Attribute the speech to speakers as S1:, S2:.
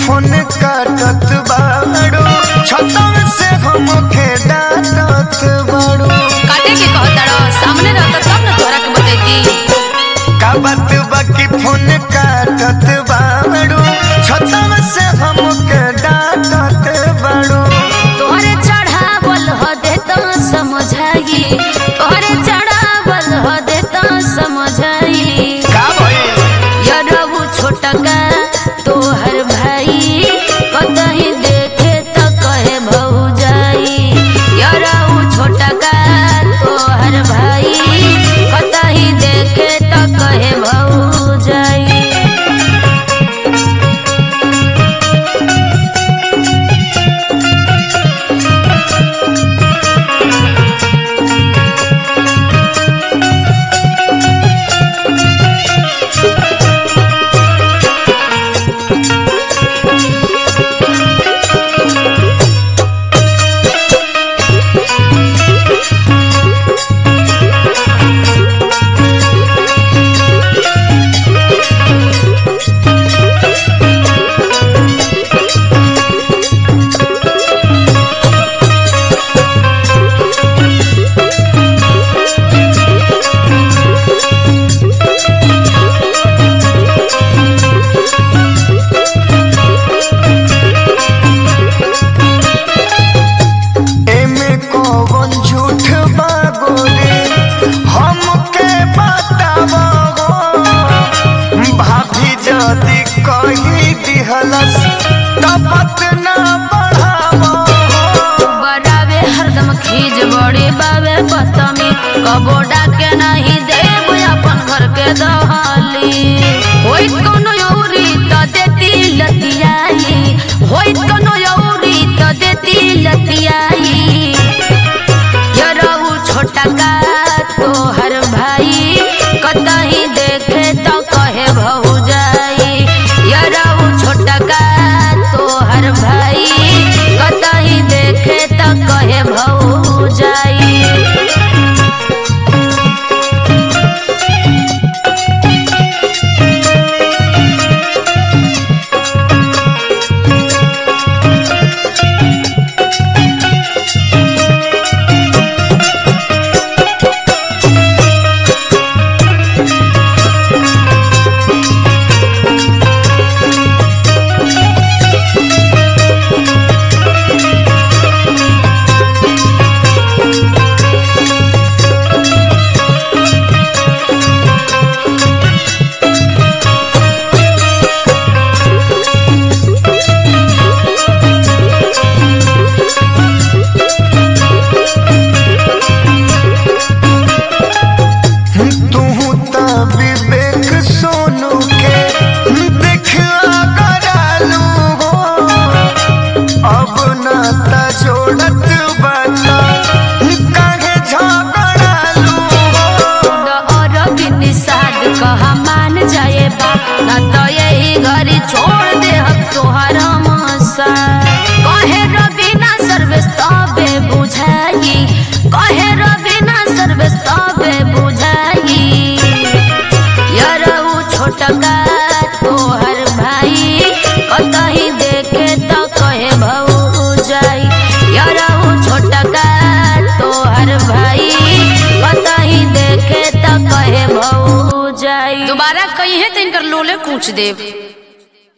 S1: phone काटत बाड़ू छतम से हमके डांटत बाड़ू
S2: काटे के कहताड़ो सामने रहता तब ना तोहरा के बतैती
S1: का बात बाकी फोन काटत बाड़ू छतम से हमके डांटत बाड़ू
S2: तोहरे चढ़ावल ह देता समझाई तोहरे चढ़ावल ह देता समझाई
S1: का भइल
S2: यरबू छोटका तोहर भाई कतही देखे त कहे भौजाई यरबू छोटका तोहर भाई कतही देखे त कहे भौजाई
S1: एमे कौन झूठ बा गोरे हमके बतावा भाभी जदी कही दिहलस तबत ना बढ़ावा
S2: बड़ावे हरदम खीज बड़े बावे पतमी कबोडा के नहीं देव अपन घर के दहली होई कोनो यौरी त देती लतियाई होई कोनो यौरी त देती लतियाई यरऊ छोटा का तोहर भाई कतही देखे त कहे भौजाई यरऊ छोटा का तोहर भाई कतही देखे त कहे भौजाई
S1: तू त विवेक सोनू के देखा करालू हो अब ना त जोड़त बता काहे झगड़ालू हो
S2: और निषाद कहा मान जाए बा न तो यही घरी छोड़ दे हम तोहर मसा कहे रबीना सर्विस तबे बुझाई कहे रबीना सर्विस तबे बुझाई यरऊ छोटका तोहर भाई कतही देखे त कहे भौजाई यरऊ छोटका तोहर भाई कतही देखे त कहे भौजाई दोबारा कहीं है तो इनकर लोले पूछ देव